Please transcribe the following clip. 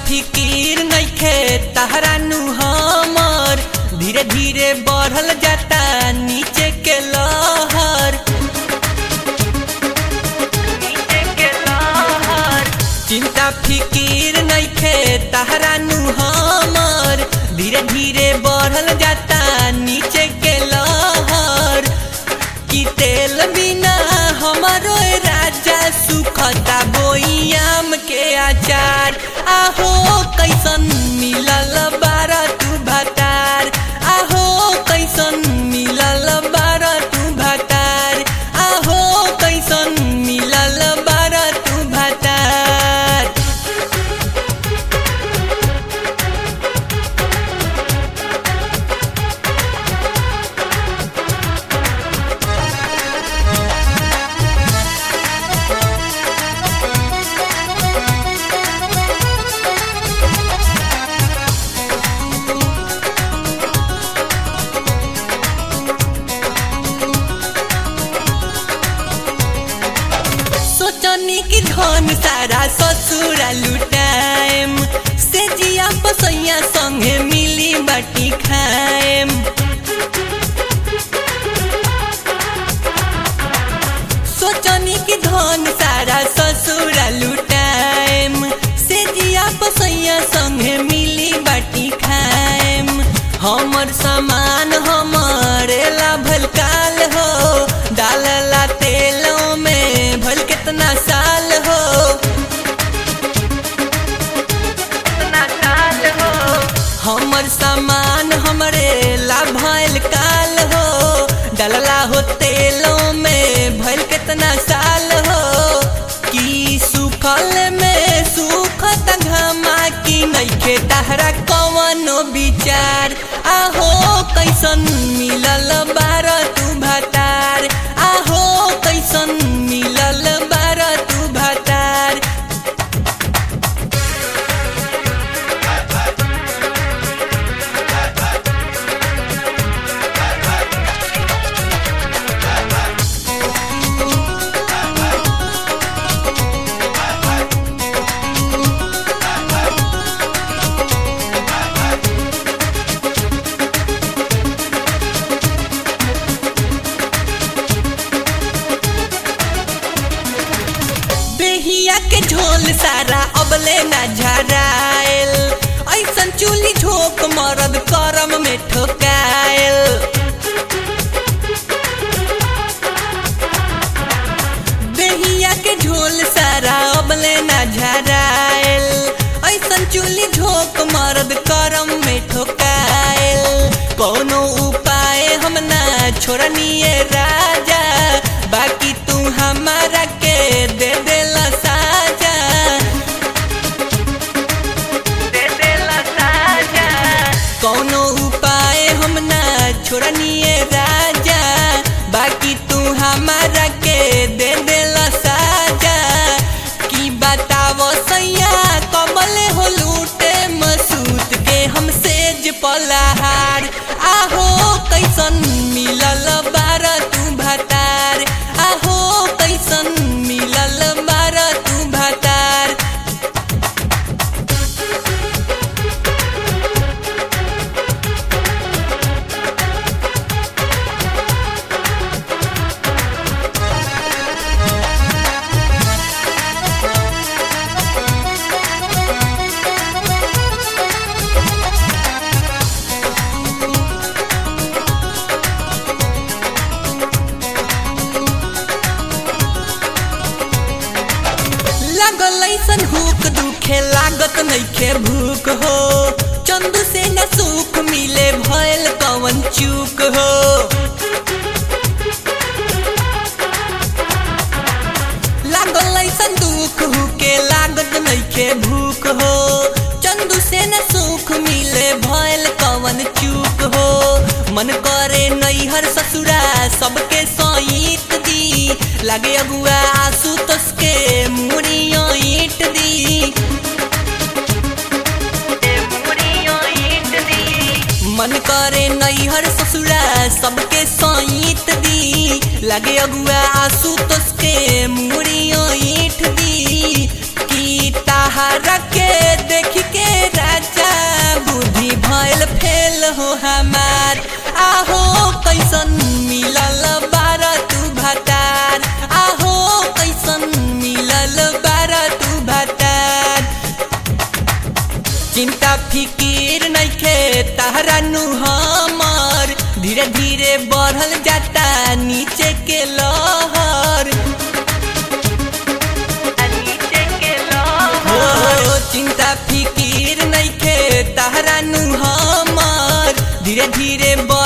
फिकीर नइखे तहरा नु हमर धीरे धीरे बढ़ल जाता नीचे के लहर नीचे के लहर चिंता फिकीर नइखे तहरा नु हमर धीरे धीरे बढ़ल जाता नीचे के लहर कि तेल बिना हमारो राजा सुखता बोयाम के आचार आहो कैसन मिलल बारा तू भतार आहो कैसन मिलल बारा तू भतार आहो कैसन मिलल बारा तू भतार सोचनी की धन सारा ससुरा लुटाएम से जिया पसैया संगे मिली बाटी खाएम सोचनी की धन सारा ससुरा लुटाएम से जिया पसैया संगे मिली बाटी खाएम हमर सामान हमरे ला भलकाल हो डालला तेलों में भल कितना साल हो कितना साल हो हमर सामान हमरे ला भल काल हो डालला हो तेलों में भल कितना साल हो की सुखल में सुखत घमा की नइखे तहरा कवनो विचार आहो कैसन मिलल बार तू भतार आहो कैसन मिलल बार तू भतार बेहिया के झोल सारा अबले ना झरायल ऐसन चूली झोंक मरद करम में ठोकायल बेहिया के झोल सारा अबले ना झरायल ऐसन चूली झोंक मरद करम में ठोकायल कोनो उपाय हम ना छोड़निए राजा बाकी तू हमारा के दे देला साजा दे देला साजा कोनो उपाय हम ना छोड़निए राजा बाकी तू हमारा के दे देला साजा की बतावो सैया कमल हो लूटे मसूत के हम सेज पलाहार आहो कैसन मिलल बार तू भतार आहो कैसन मिलल बार तू भतार लागल ऐसन हुक दुखे लागत नइखे भूख हो चंदू से न सुख मिले भयल कवन चूक हो लागल ऐसन दुख हुके लागत नइखे भूख हो चंदू से न सुख मिले भयल कवन चूक हो मन करे नैहर ससुरा सबके सईत दी लागे अगुआ आंसू तसके मुड़ियो ईट दी मन करे नैहर ससुरा सबके सईत दी लगे अगुआ आंसू तसके मुड़ियो ईठ दी की ताहारा के देख के हो हमार आहो कैसन मिलल बार तू भतार आहो कैसन मिलल बार तू भतार चिंता फिकीर नइखे तहरा नु हमर धीरे धीरे बढ़ल जाता नीचे के लहर हो चिंता फिकीर नइखे तहरा नु हमर धीरे धीरे